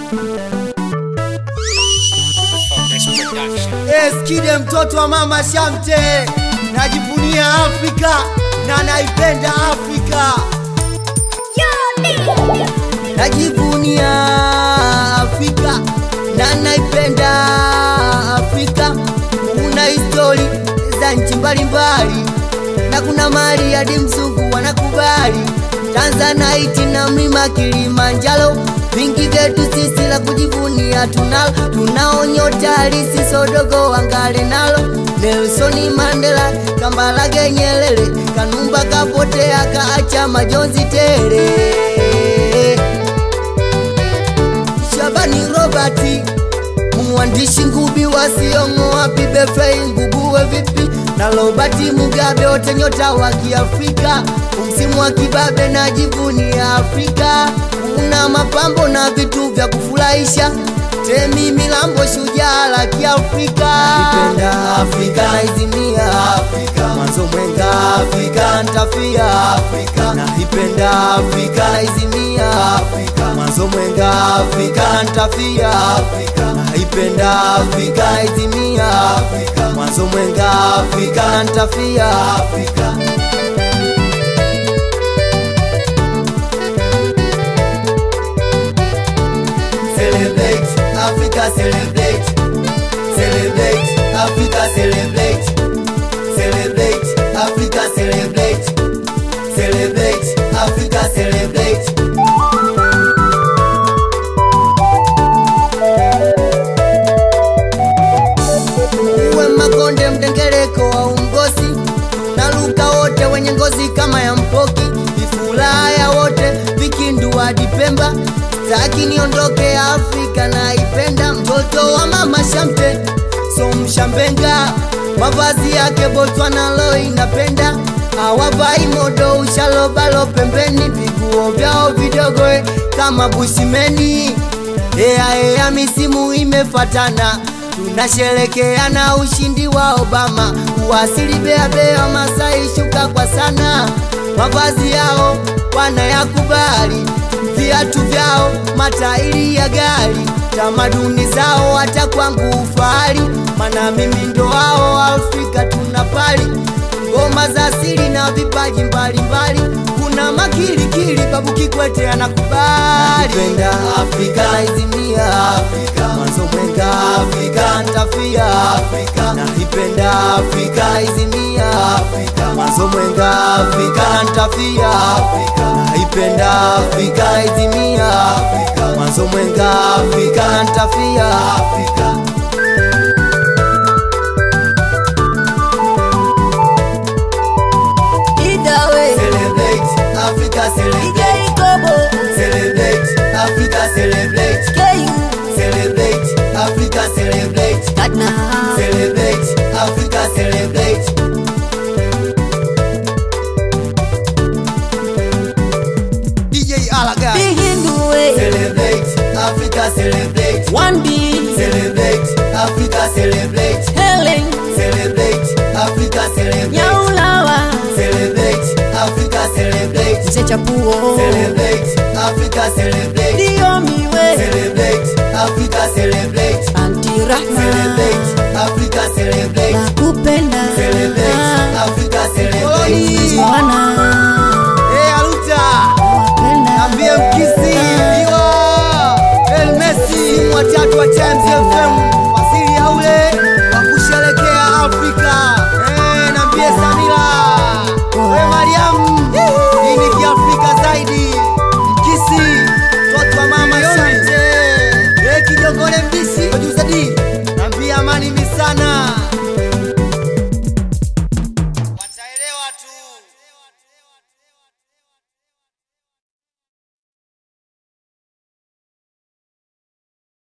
Eskide mtoto wa mama Shamte, najivunia Afrika na naipenda Afrika, najivunia Afrika na naipenda Afrika. Kuna histori za nchi mbalimbali na kuna mali hadi mzungu wanakubali. Tanzanite na mlima Kilimanjaro, vingi vyetu sisi la kujivunia tunalo. Tunao nyota halisi sodogo wangale nalo, Nelson Mandela, Kambarage Nyerere, Kanumba kapotea kaacha majonzi tele. Shabani Robert mwandishi ngubi wasiong'oa pibefei nguguwe vipi na Robert Mugabe wote nyota wa Kiafrika, msimu wa kibabe na jivuni ya Afrika, una mapambo na vitu vya kufurahisha. Temi Milambo shujaa la Kiafrika, nipenda Afrika naizimia Afrika, mwanzo mwenga Afrika ntafia Afrika, naipenda Afrika naizimia Afrika, mwanzo mwenga Afrika ntafia Afrika, naipenda Afrika naizimia Afrika, mwanzo mwenga Afrika ntafia Afrika. Celebrate, Africa celebrate. Celebrate, Africa celebrate. Celebrate, Africa celebrate. Celebrate, Africa celebrate. Uwe Makonde, mdengereko wa ungozi, naluka wote wenye ngozi kama ya mpoki, ifulaya wote vikindu hadi Pemba, taki niondoke Afrika naipenda, mtoto wa mama Shamte so mshambenga, mavazi yake Botswana lo inapenda, awavai modo ushalobalo pembeni, viguo vyao vidogo eh, kama bushimeni Ea ea, misimu imefatana, tunasherekeana ushindi wa Obama. Uwasili bea bea, Masai shuka kwa sana, mavazi yao wanayakubali, viatu vyao matairi ya gari, tamaduni zao hata kwangu ufahari, mana mimi ndo wao Afrika tunapali ngoma za asili na vipaji mbalimbali, kuna makilikili, Babu Kikwete anakubali. Naipenda Afrika naizimia Afrika, mwanzo mwenga Afrika ntafia Afrika, naipenda Afrika naizimia Afrika, mwanzo mwenga Afrika ntafia Afrika, naipenda Afrika naizimia Afrika, mwanzo mwenga Afrika ntafia Afrika. Idawe Celebrate, Africa celebrate. DJ Kobo Celebrate, Africa celebrate. KU Celebrate, Africa celebrate. Katna Celebrate, Africa celebrate. DJ Alaga. Bihinduwe Celebrate, Africa celebrate. 1B Celebrate, Africa celebrate. Helen Celebrate, Africa celebrate. Nyaulawa Celebrate, Africa celebrate. Mzee Chapuo Celebrate, Africa celebrate.